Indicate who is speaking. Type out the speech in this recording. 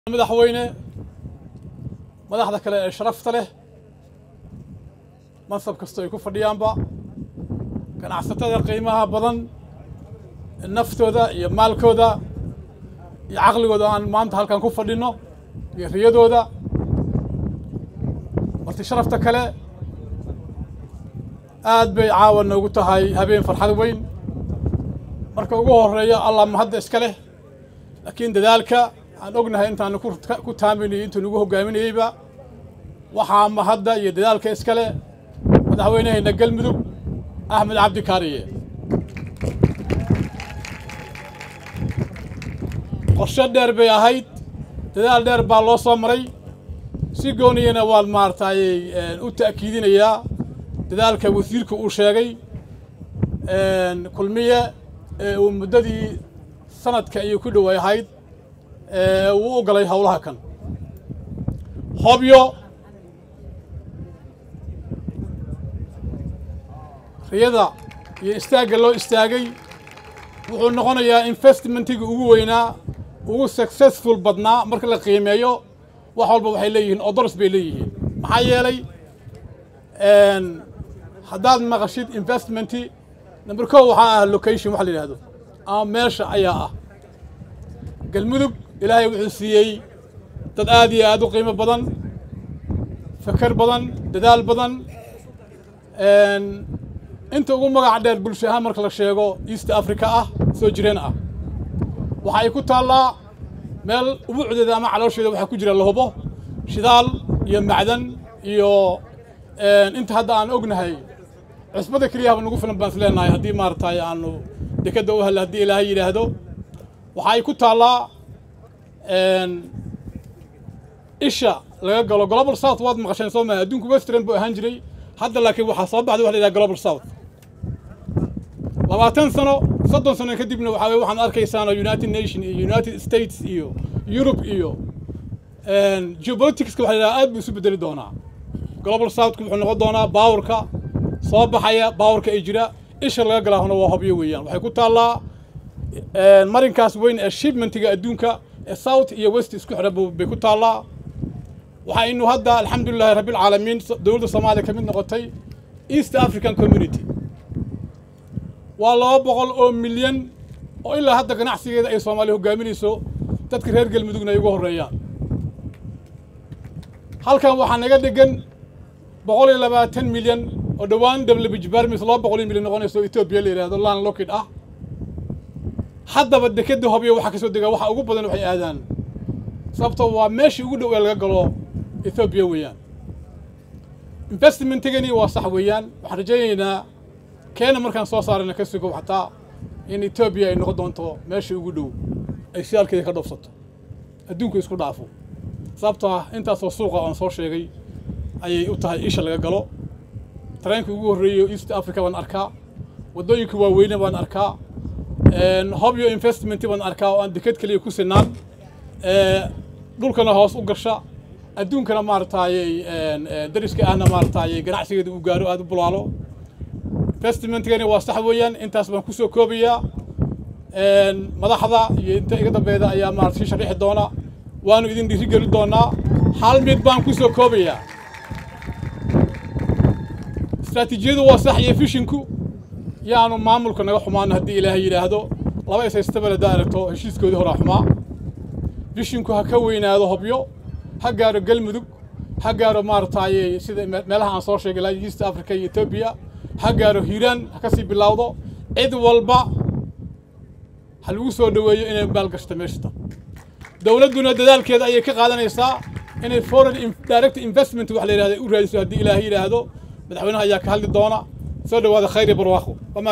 Speaker 1: madaxweyne madaxda kale ee sharafta leh mansab kastoo ay ku fadhiyaanba ganacsatada qiimaha badan naftooda iyo maalkooda iyo caqligooda aan maanta halkan ku fadhinno iyo riyadooda marti sharafta kale aad bay caawa noogu tahay habeen farxad weyn marka ugu horeeya allah mahadda iska leh laakiin dadaalka aan ognahay intaanu ku taaminayay intuu nagu hogaaminayeyba waxaa mahadda iyo dadaalka iska leh madaxweynehayna galmudug axmed cabdi kaariye qorshe dheer bay ahayd dadaal dheer baa loo soo maray si gooniyana waan maaragtay u ta'kiidinayaa dadaalka wasiirka uu sheegay kulmiye ee uu muddadii sanadka ayuu ku dhoway ahayd uu u galay howlaha kan hobyo riyada iyo istaagga loo istaagay wuxuu noqonayaa investmentiga ugu weynaa ugu successful badnaa marka la qiimeeyo wax walba waxay leeyihiin odors bay leeyihiin maxaa yeelay haddaad maqashid investmenti number ko waxaa ah location waxa la yidhahdo ama meesha ayaa ah galmudug ilaahay wuxuu siiyey dad aad iyo aad u qiimo badan fakar badan dadaal badan inta ugu magac dheer bulsho ahaan marka la sheego east africa ah soo jireen ah waxa ay ku taallaa meel ubuucdeeda ama caloosheeda waxaa ku jira lahubo shidaal iyo macdan iyo inta hadda aan ognahay cusbada keliyahaba nagu filan baan is leenahay haddii maaragtay aanu dekadda u hella haddii ilaahay yidhaahdo waxa ay ku taallaa isha laga galo global south waad maqasheen soo maha adduunku western buu ahaan jiray hadda laakiin waxaa soo baxday waxa la yidhaha global south labaatan sano soddon sano kadibna waxaa weye waxaan arkaysaan united nation iyo united states iyo europe iyo geopoliticska waxa la yidhaha aad buu isu bedeli doonaa global southku wuxuu noqon doonaa baawarka soo baxaya baawarka ay jira isha laga galaahuna waa hobyo weeyaan waxay ku taallaa marinkaas weyn ee shipmentiga adduunka ee south iyo west isku xidha bay ku taallaa waxaynu hadda alxamdulilahi rabbilcaalamiin dowladda soomaaliya ka mid noqotay east african community waa laba boqol oo milyan oo ilaa hadda ganacsigeeda ay soomaaliya hogaaminayso dadka reer galmudugna ay ugu horreeyaan halkan waxaa naga dhegan boqol iyo labaatan milyan oo dhowaan wbijbarmis laba boqol iyo milyan noqonayso etoobiya la yidhahdo lan lockid ah haddaba dekeda hobyo waxaa ka soo degaa waxa ugu badan waxay aadaan sababtoo waa meeshii ugu dhow ee laga galo ethoobiya weeyaan investmentigani waa sax weeyaan waxaan rajaynaynaa keena markaan soo saarayna ka sugo xataa in etoobiya ay noqon doonto meeshii ugu dhow ay shidaalkeeda ka dhoofsato adduunku isku dhaafo sababtoo ah intaasoo suuqa aan soo sheegay ayay u tahay isha laga galo tareenkii ugu horreeyo east africa baan arkaa waddooyinka waaweyne baan arkaa hobyo investment baan arkaa oo aan deked keliya ku sinaan dhulkana hoos u gasha adduunkana maaragtaayey dariska ahna maaragtaayey ganacsigeeda uu gaaro aada u bulaalo investmentigani waa sax weeyaan intaas baan kusoo koobayaa madaxda iyo inta iga dambeeda ayaa maarata sii sharixi doona waanu idin dhiiri geli doonaa hal mid baan kusoo koobayaa istraatiijiyadu waa sax iyo fishinku yaanu maamulka naga xumaano haddii ilaahay yidhaahdo laba isaystabal haddaa aragto heshiiskoodii horaa xumaa fishinku ha ka weynaado hobyo ha gaaro galmudug ha gaaro maaragtaayey sida meelaha aan soo sheegay ilaa east africa iyo etoobiya ha gaaro hiiraan ha ka sii bilowdo cid walba ha lagu soo dhoweeyo inay maalgashto meeshata dowladduna dadaalkeeda ayay ka qaadanaysaa inay foreign direct investment wax la yidhahdo u raadiso haddii ilaahay yidhaahdo madaxweynaha ayaa ka hadli doona soo dhawaada khayr iyo barwaaqo